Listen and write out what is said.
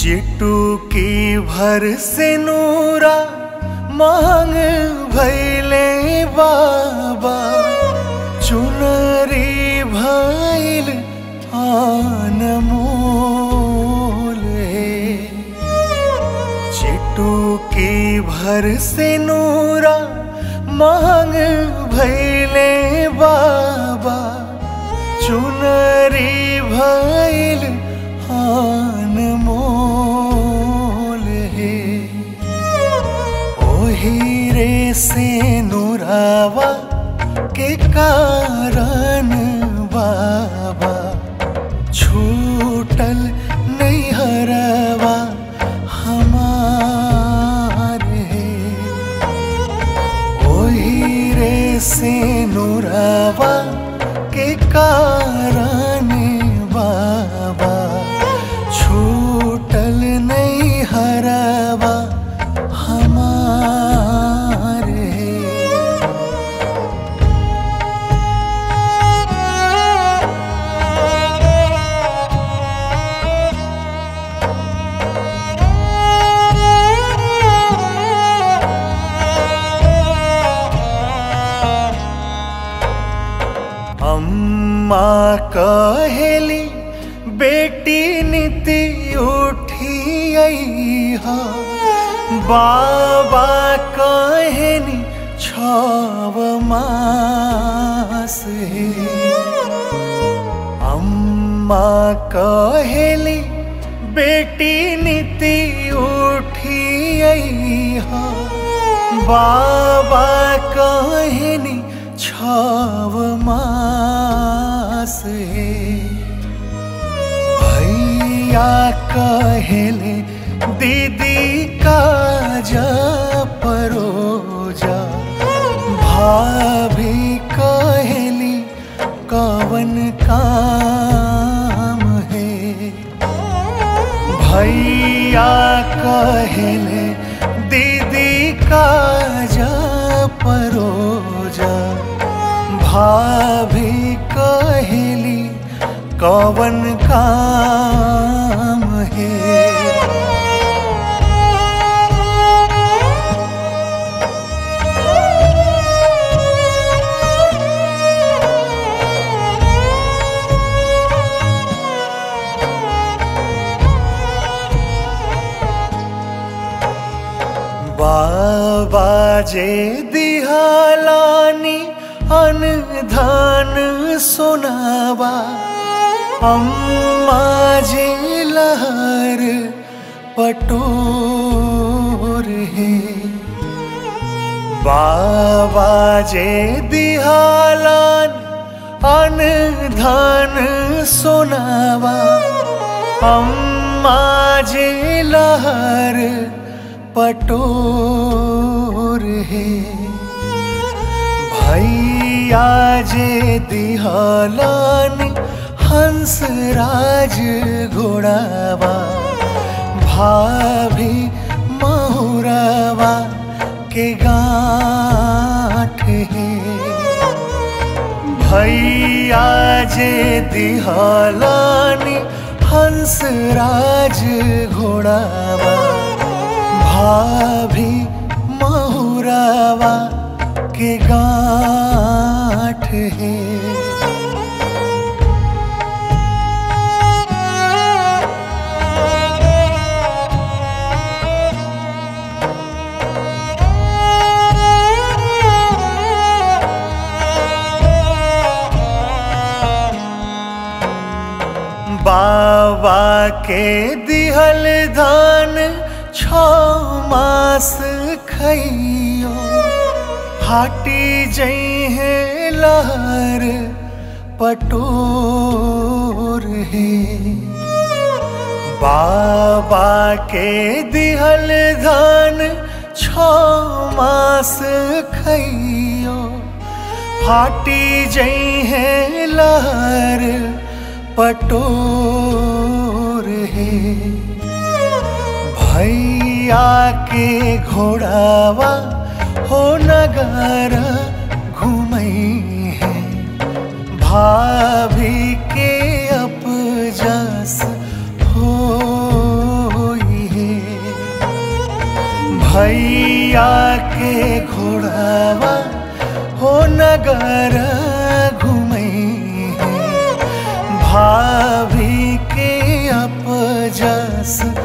चिटुकी भर से नूरा मांग भैले बाबा चुनरी भैल आनमोल चिटुकी भर से नूरा मांग भैले बाबा चुनरी भैल आनमोल हे ओही रे से नुरावा के कारण बाबा छूटल नहीं हरवा हमारे ओही रे से नुरावा के कारण बाबा छूटल नहीं हरवा हमारे अम्मा कहेली बेटी नीति उठी हा बाबा कहनी छव मास हे अम्मा कहेली बेटी नीति उठी हा बाबा कहनी छव मास हे भैया कहले दीदी काजा परोजा भाभी कहली कवन काम है भैया कहले दीदी काजा परोजा भाभी कहली कवन काम है बाबा जे दिहालानी अनधान सुनावा अम्मा जे लहर पटोर है बाबा जे दिहालान अनधान सुनावा अम्मा जे लहर पटोर है भैया जे दिहालान हंस राज घोड़ावा भाभी महुरावा के गाठ है भैया जे दिहालानी हंस राज घोड़ावा भाभी महुरावा के गाठ है बाबा के दिहल धान छ मास खइयो हाटी जई है लहर पटोर है बाबा के दिहल धान छ मास खइयो फाटी जई है लहर पटोर है भैया के घोड़ावा हो नगर घूमई है भाभी के अपजस हो भैया के घोड़ावा हो नगर घूमई है भाभी के अपजस